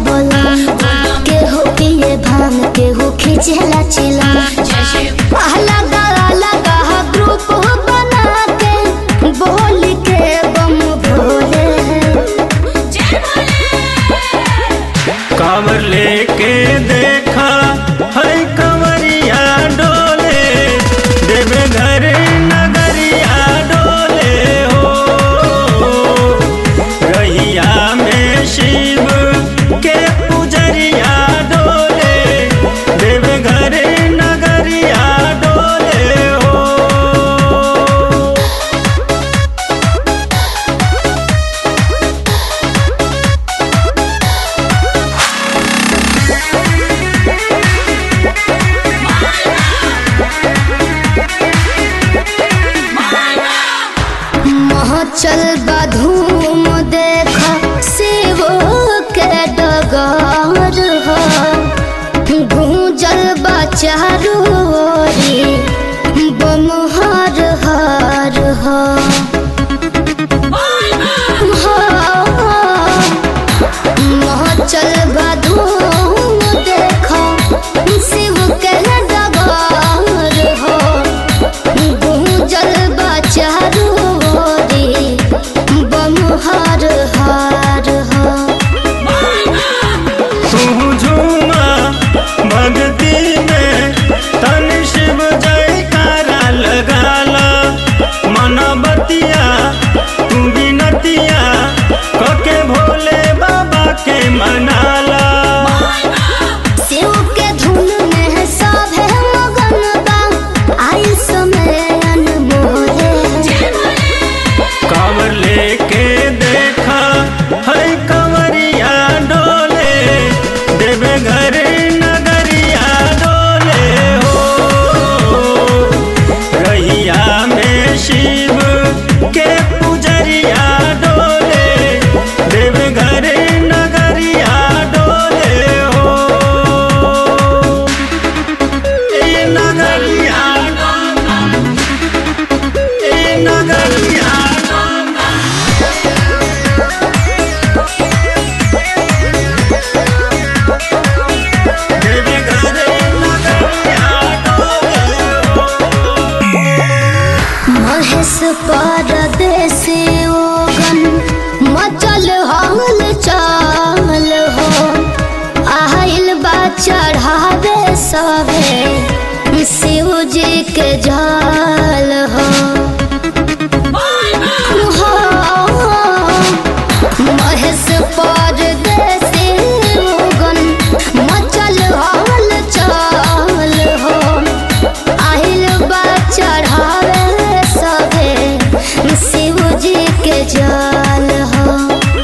बोला केहू पिए भांग केहू खींचेला चिला अलग अलग ग्रुप बना के बोल के बम भोले कांवर लेके देखा है कंवरिया डोले देवे घर नगरिया डोले हो रहिया में शिव के पुजरिया डोले देवे घर नगरिया डोले हो चल बधूम देख शिव के डगर हो गूंजल बचारू बम हर हर हो चल बधूम देख शिव के डगर हो गूंजल बचारू बम हर हर हो तू झूमा भक्ति में तन शिव जयकारा लगाला मनबतिया तू बिनतिया कके भोले बाबा के मनाला शिव के धुन में सब है मगन बा आई समय अनमोल कांवर लेके देखा है कंवरिया डोले देवे घर नगरिया डोले हो रहिया में शिव के पुजरिया डोले देवे घर नगरिया डोले हो ए नगरिया ए नगरिया देवे घर नगरिया डोले हो महेश परदेसी ओगन मचल हल चाल हो आइल बा चढ़ावे सभे शिव जी के जाल हो महेश परदेसी ओगन मचल हल चाल हो आइल बा चढ़ावे सभे शिव जी के जाल हो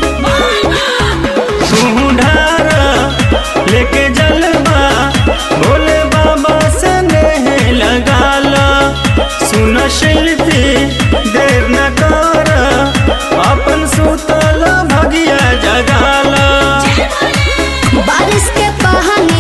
तू ढारा लेके जलवा भोले बाबा से नेह लगाला सुन शिल्पी देर न कर अपन सुतल भगिया जगाला बारिश के पानी